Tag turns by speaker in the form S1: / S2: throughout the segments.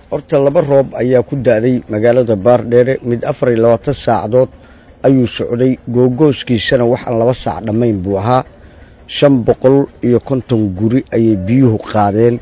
S1: horta laba roob ayaa ku da'day magaalada baardheere mid afar iyo labaatan saacadood ayuu socday googooskiisana waxaan laba saac dhammayn buu ahaa shan boqol iyo konton guri ayay biyuhu qaadeen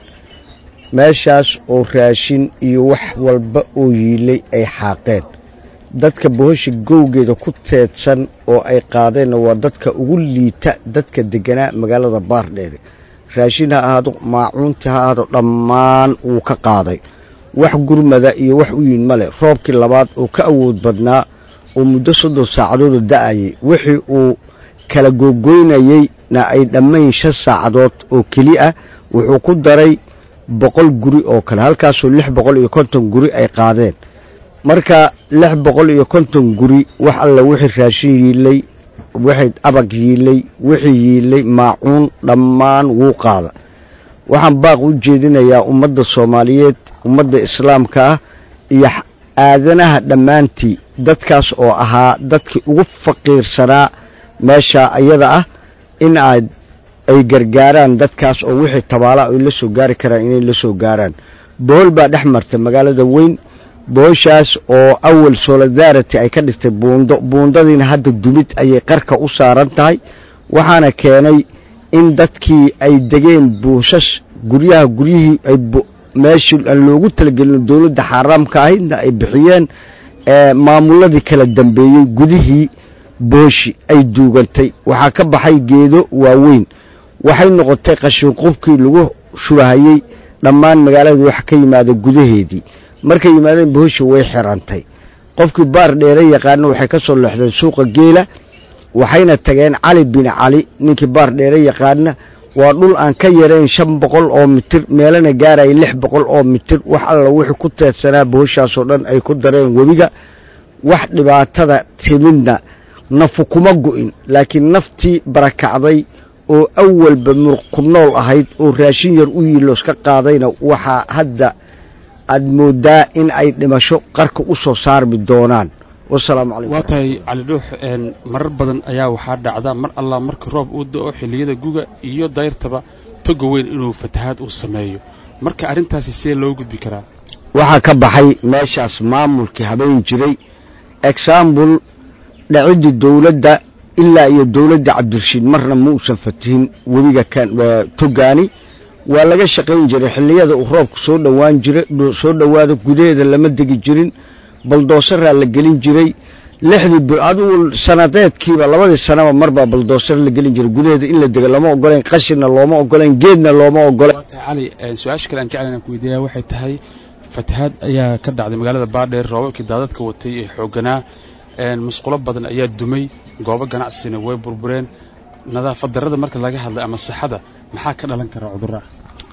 S1: meeshaas oo raashin iyo wax walba oo yiilay ay xaaqeen dadka bohosha gowgeeda ku teedsan oo ay qaadeenna waa dadka ugu liita dadka degganaa magaalada baardheere raashin ha ahaado maacuuntii ha ahaado dhammaan wuu ka qaaday wax gurmada iyo wax u yiin ma leh roobkii labaad oo ka awood badnaa oo muddo soddon saacadooda da'ayay wixii uu kala googoynayeyna ay dhammayn shan saacadood oo keli ah wuxuu ku daray boqol guri oo kale halkaasoo lix boqol iyo konton guri ay qaadeen marka lix boqol iyo konton guri wax alla wixii raashin yiilay wixii abag yiilay wixii yiilay maacuun dhammaan wuu qaada waxaan baaq u jeedinayaa ummadda soomaaliyeed ummadda islaamka ah iyo aadanaha dhammaantii dadkaas oo ahaa dadkii ugu faqiirsanaa meesha ayada ah in aad ay gargaaraan dadkaas oo wixii tabaala ay la soo gaari karaan inay la soo gaaraan bohol baa dhex marta magaalada weyn bohoshaas oo awal solidarity ay ka dhigtay buundo buundadiina hadda dumid ayay qarka u saaran tahay waxaana keenay in dadkii ay degeen buushas guryaha guryihii ay meeshii aan loogu talagelin dowladda xaaraamka ahaydna ay bixiyeen maamuladii kala dambeeyey gudihii booshi ay duugantay waxaa ka baxay geedo waaweyn waxay noqotay qashinqubkii lagu shubahayey dhammaan magaaladii wax ka yimaada gudaheedii markay yimaadeen booshi way xirantay qofkii baar dheere yaqaana waxay ka soo leexdeen suuqa geela waxayna tageen cali bin cali ninkii baar dheere yaqaana waa dhul aan ka yarayn shan boqol oo mitir meelana gaaraya lix boqol oo mitir wax alla wixii ku teedsanaa bohoshaasoo dhan ay ku dareen webiga wax dhibaatada timidna nafu kuma go'in laakiin naftii barakacday oo awalba muruq ku nool ahayd oo raashin yar u yiiloos ka qaadayna waxaa hadda aad mooddaa in ay dhimasho qarka u soo saarmi doonaan wasalaamu calaykum
S2: waa tahay cali dhuux marar badan ayaa waxaa dhacda mar allah marka roob uu da'o xilliyada guga iyo dayrtaba toga weyn inuu fatahaad uu sameeyo marka arrintaasi see loo gudbi karaa
S1: waxaa ka baxay meeshaas maamulkii habeen jiray exambul dhaciddii dowladda ilaa iyo dowladda cabdirashiid marna ma uusan fatihin webiga togaani waa laga shaqayn jiray xilliyada uu roobku soo dhowaan jiray soo dhowaado gudaheeda lama degi jirin baldoosaraa la gelin jiray lixdii bil adigu sanadeedkiiba labadii sanaba marbaa baldoosar la gelin jiray gudaheeda in la dego lama ogolayn qashinna looma ogolayn geedna looma ogolayn
S2: waa tahay cali su-aasha kale aan jeclan inaan ku weydiiyaa waxay tahay fatahaad ayaa ka dhacday magaalada baadheer roobabkii daadadka watay ee xoogganaa musqulo badan ayaa dumay goobo ganacsina way burbureen nadaafad darrada marka laga hadlay ama saxada maxaa ka dhalan kara cudurraa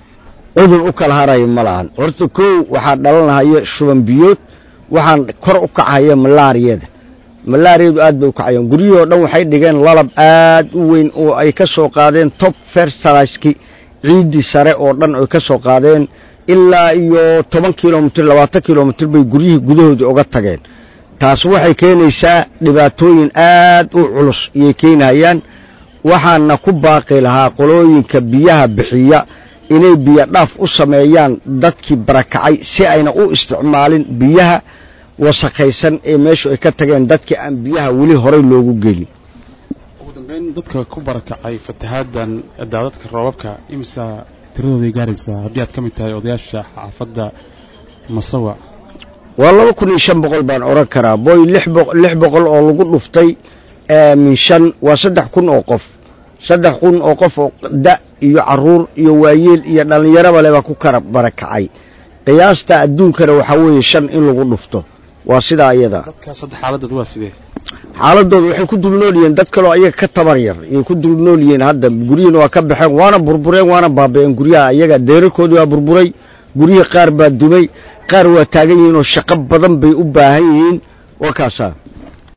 S1: cudur u kala haraya ma lahan horta kow waxaa dhalanahaya shuban biyood waxaan kor u kacaya malaariyada malaariyadu aad bay u kacayaan guryihii oo dhan waxay dhigeen lalab aad u weyn oo ay ka soo qaadeen top fersalaiski ciiddii sare oo dhan ay ka soo qaadeen ilaa iyo toban kilomitir labaatan kilomitir bay guryihii gudahoodii oga tageen taas waxay keenaysaa dhibaatooyin aad u culus iyay keenahayaan waxaana ku baaqi lahaa qolooyinka biyaha bixiya inay biyo dhaaf u sameeyaan dadkii barakacay si ayna u isticmaalin biyaha wasakhaysan ee meeshu ay ka tageen dadkii aan biyaha weli horay loogu gelin
S2: ugu dambeyn dadka ku barakacay fatahaaddan daadadka roobabka imisa tiradooday gaaraysaa haddii aad ka mid tahay odayaasha xaafadda masawa
S1: waa laba kun iyo shan boqol baan odhan karaa boy lix boqol oo lagu dhuftay min shan waa saddex kun oo qof saddex kun oo qof oo da iyo caruur iyo waayeel iyo dhallinyaraba le baa ku kala barakacay qiyaasta adduunkana waxaa weeye shan in lagu dhufto waa sidaa iyada
S2: dadkaas hadda xaaladooda waa sidee
S1: xaaladooda waxay ku dulnool yihiin dad kaloo ayaga ka tabar yar ayay ku dulnool yihiin hadda guryihiina waa ka baxeen waana burbureen waana baaba'een guryaha ayaga deerarkoodii waa burburay guryihii qaar baa dumay qaar waa taagan yihiin oo shaqo badan bay u baahan yihiin waa kaasaa